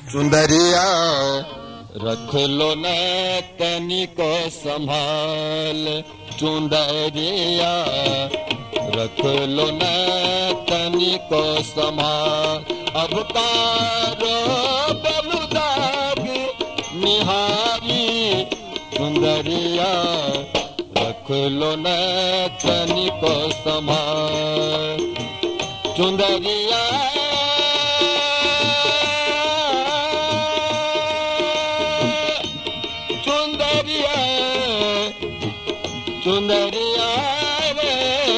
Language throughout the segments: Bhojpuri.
सुंदरिया रख लो न तनिको संभाल चुंदरिया रख लो न तनिको संभाल अब कारो बलुदाग निहारी सुंदरिया रख लो न तनिको संभाल चुंदरिया चुंदरिया चुंदरिया रे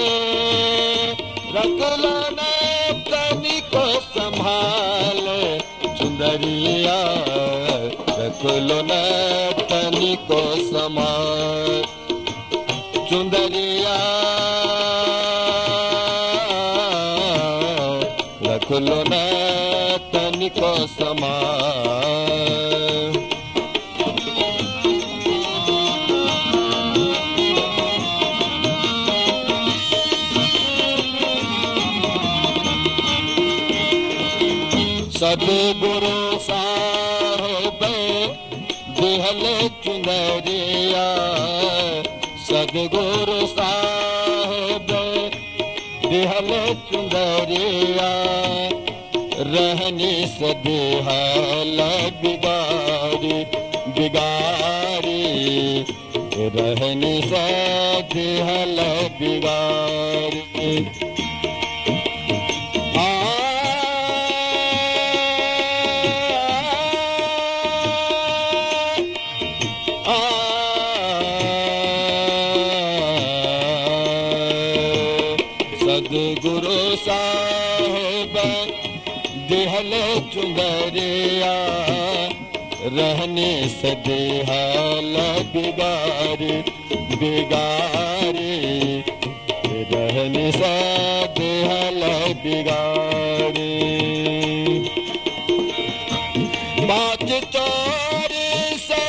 रखलो न तनिको संभाल चुंदरिया रखलो न तनिको संभाल चुंदरिया रखलो न तनिको संभाल सदगुरु साहेब दिहल चुनरिया सदगुरु साहेब दिहल चुनरिया रहनी से दिहल बिगारी बिगारी रहनी से दिहल बिगारी सदगुरु साहेब दिहल चुंदरिया रहने से दिहल बिगारी बिगारी रहने से दिहल बिगारी बात चोरी से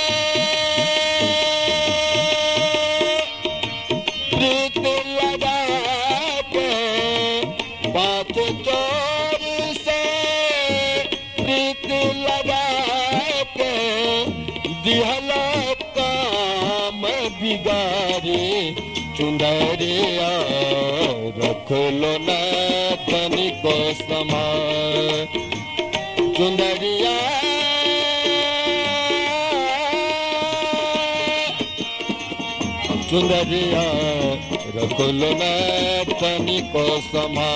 प्रीत लगा के बात चोरी से प्रीत लगा के दिहल काम बिगारी चुंदरिया रख लो न तनिको समा चुंदरिया चुंदरिया रख लो न तनिको समा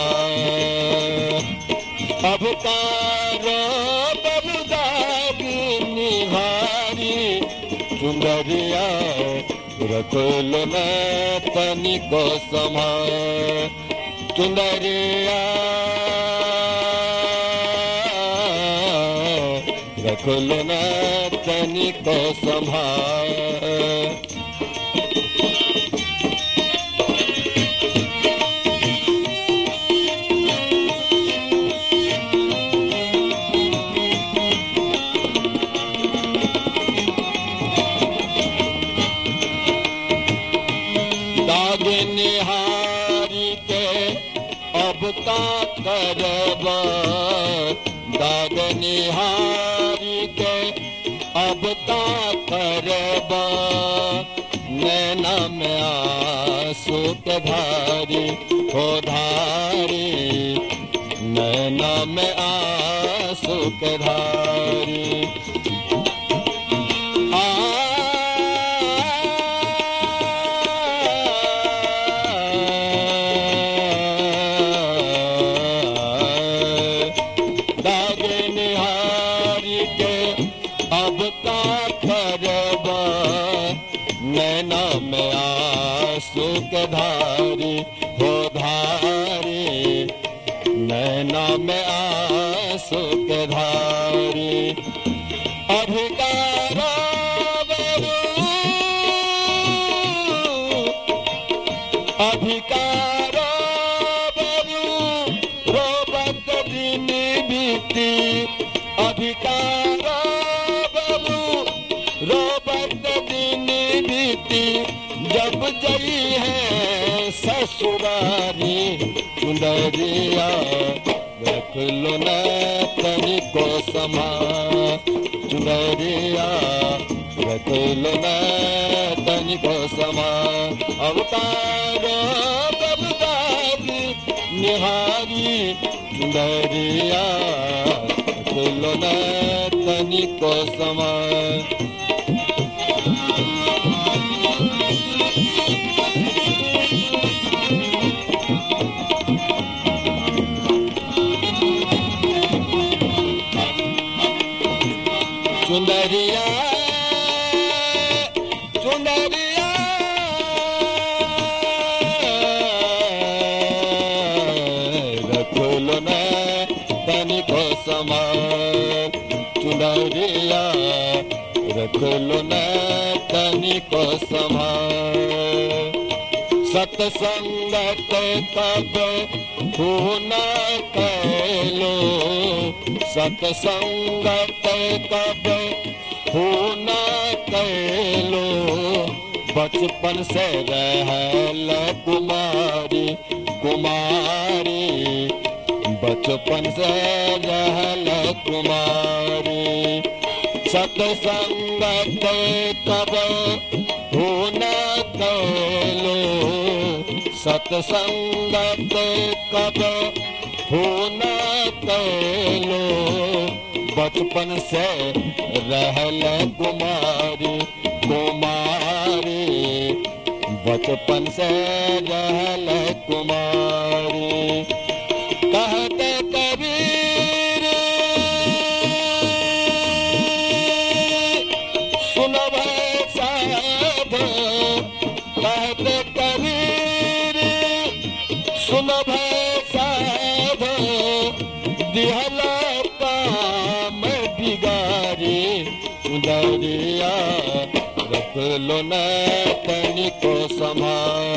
अब तारो बबुदाग निहारी चुंदरिया रख लो न तनिको समा चुंदरिया रख लो न तनिको संभाल दाग निहारी के अब का करब दाग निहारी के अब का करब नैना में आंसू के धारी हो धारी नैना में आंसू के धारी दाग निहारी के अब का करब नैना में आंसू के धारी हो धारी नैना में आंसू के धारी अधिकार अधिकार रोबत दिन बीती अधिकार रोबत दिन बीती जब जई है ससुरारी चुंदरिया रख लो न तनिको समा चुनरिया रख लो न तनिको समा अवतार बलदारी निहारी चुनरिया रख लो न तनिको समा चुनरिया चुनरिया रख लो न तनिको समा चुनरिया रख लो न तनिको समा सत्संगत तब खून कैलो सत्संगत तब खून कैलो बचपन से रहल कुमारी कुमारी बचपन से रहल कुमारी सत्संगत तब खून कैलो सत्संगत कब खून कैलो बचपन से रहल कुमारी कुमारी बचपन से रहल कुमारी कहते कबीर सुनब साध कहते कबीर सुनब साध दिहला काम बिगारी उदरिया रख लो न तनिको समा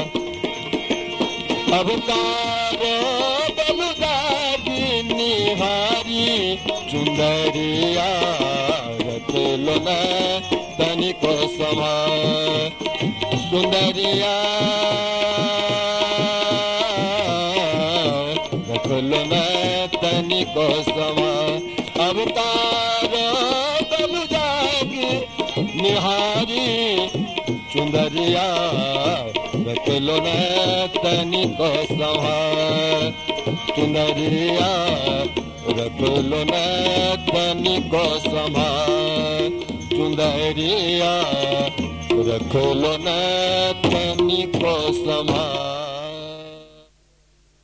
अब कारो बलदारी निहारी चुंदरिया रख लो न तनिको समा सुंदरिया रख लो न तनिको समा अब कारो बलदारी निहारी चुंदरिया रख लो न तनिको समा चुंदरिया रख लो न तनिको समा चुंदरिया रख लो न तनिको समा